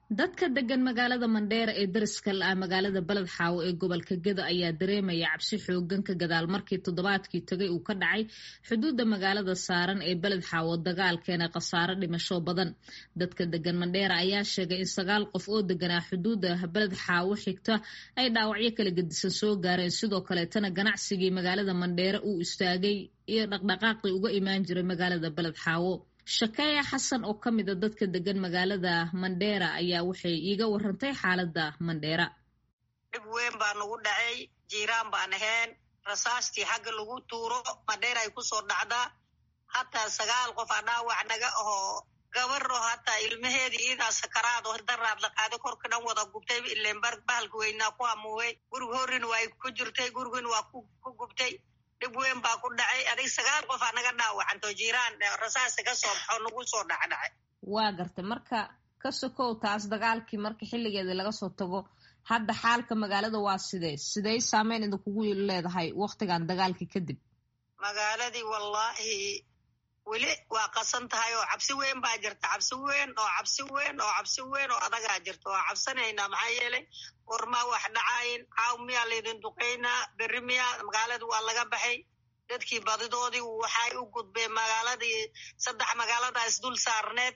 dadka degan magaalada mandheera ee dariska la ah magaalada beled xaawo ee gobolka gedo ayaa dareemaya cabsi xoogan ka gadaal markii toddobaadkii tagay uu ka dhacay xuduudda magaalada saaran ee beled xaawo dagaal keena khasaare dhimasho badan dadka degan mandheera ayaa sheegay in sagaal qof oo deganaa xuduudda beled xaawo xigta ay dhaawacyo kala gedisan soo gaareen sidoo kaleetana ganacsigii magaalada mandheera uu istaagay iyo dhaqdhaqaaqii uga imaan jiray magaalada beled xaawo shakeeya xasan oo ka mid a dadka degan magaalada mandheera ayaa waxay iiga warantay xaaladda mandheera dhib weyn baa nagu dhacay jiiraan baan ahayn rasaastii xagga lagu tuuro mandheera ay kusoo dhacdaa hataa sagaal qof a dhaawac naga ahoo gabaro hataa ilmaheedii iidaa sakaraad oo daraad la qaaday korka dhan wada gubtay ileen bahalka weynaa ku hamuuwey gurig horin waa ku jirtay gurigin waa ku gubtay dhib weyn baa ku dhacay adig sagaal qof aa naga dhaawacanto jiiraan rasaasa ka soo baxo nagu soo dhacdhacay waa gartay marka ka sokow taas dagaalkii marka xilligeeda laga soo tago hadda xaalka magaalada waa sidee sidey saameyn idinkugu leedahay waktigan dagaalkii kadib magaaladii wallaahi weli waa qasan tahay oo cabsi weyn baa jirta cabsi weyn oo cabsi weyn oo cabsi weyn oo adagaa jirta waa cabsanaynaa maxaa yeelay warmaa wax dhacayn caaw miyaa laydin duqaynaa berri miyaa magaalada waa laga baxay dadkii badidoodii waxay u gudbeen magaaladii saddex magaalada isdul saarneed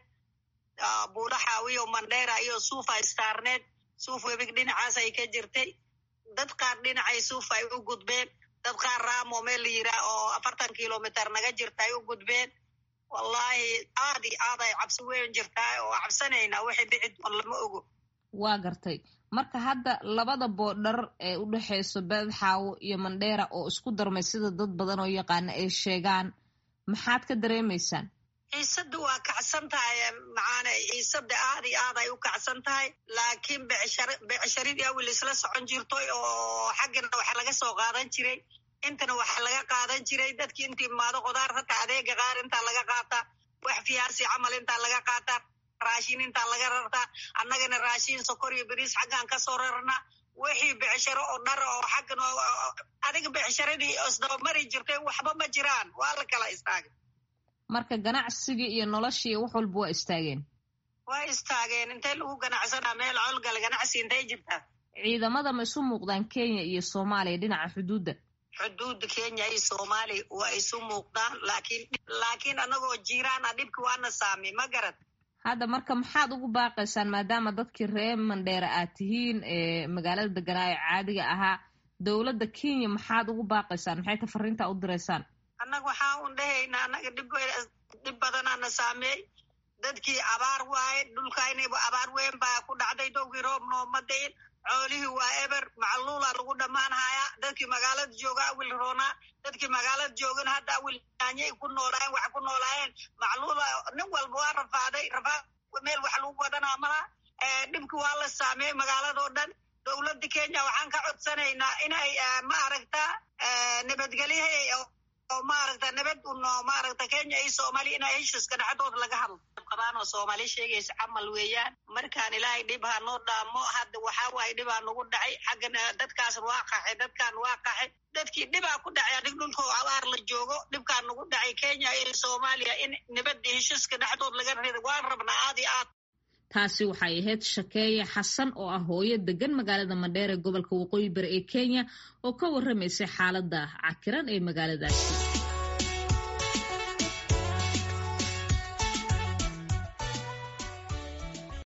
buudhaxaawiyo mandheera iyo suufa istaarneed suuf webig dhinacaas ay ka jirtay dad qaar dhinacay suuf ay u gudbeen dad qaar raamo meel la yiraa oo afartan kilomitr naga jirta ay u gudbeen wallaahi aad i aad ay cabsi weyn jirtaa oo cabsanaynaa waxay dhici doon lama ogo waa gartay marka hadda labada boodhar ee u dhexeyso beled xaawo iyo mandheera oo isku darmay sida dad badan oo yaqaana ay sheegaan maxaad ka dareemaysaan ciisada waa kacsan tahay macaane ciisada aad iyo aad ay u kacsan tahay laakiin becsharidii awil isla socon jirtoy oo xaggana waxa laga soo qaadan jiray intana waxa laga qaadan jiray dadkii intii imaado qudaar hataa adeega qaar intaa laga qaataa wax fiyaasi camal intaa laga qaataa raashin intaa laga rartaa annagana raashin sokor iyo beriis xaggaan kasoo rarnaa wixii becsharo oo dhar oo xaggan adiga becsharadii isdabamari jirtay waxba ma jiraan waa la kala istaagay marka ganacsigii iyo noloshii wax walba waa istaageen waa istaageen intay lagu ganacsanaa meel colgala ganacsi intay jirtaa ciidamada ma isu muuqdaan kenya iyo soomaaliya dhinaca xuduudda xuduudda kenya iyo soomaaliya waa isu muuqdaan laakiin laakiin annagoo jiiraan a dhibki waana saamey ma garad hadda marka maxaad ugu baaqaysaan maadaama dadkii reer mandheera aad tihiin ee magaalada deganaa ee caadiga ahaa dowladda kenya maxaad ugu baaqaysaan maxay ta fariintaa u diraysaan annaga waxaa un dhahaynaa annaga dhib dhib badanaana saameey dadkii abaar waaye dhulkaynayba abaar weyn baa ku dhacday dowgii roob nooma dayin coolihii waa eber macluula lagu dhammaanhayaa dadkii magaalada jooga awil roonaa dadkii magaalada joogana hadda awil yaanyay ku noolaayeen wax ku noolaayeen macluula nin walba waa rafaaday rafaa meel wax lagu wadanaa malaa dhibki waa la saameeyey magaaladoo dhan dowladda kenya waxaan ka codsanaynaa inay ma aragtaa nabadgelyaha oo maaragta nabad uno maaragta kenya iyo soomaaliya inay heshiiska dhexdooda laga hadlo qabaan oo soomaali sheegaysa camal weeyaan markaan ilaahay dhib ha noo dhaamo hadda waxaa waaye dhibaa nagu dhacay xaggan dadkaas waa qaxay dadkaan waa qaxay dadkii dhibaa ku dhacay adig dhulka oo abaar la joogo dhibkaa nagu dhacay kenya iyo soomaaliya in nabadda heshiiska dhexdood laga rido waan rabnaa aad iyo aad taasi waxay ahayd shakeeye xasan oo ah hooyo degan magaalada mandheer ee gobolka waqooyi bari ee kenya oo ka warramaysay xaaladda cakiran ee magaaladaasi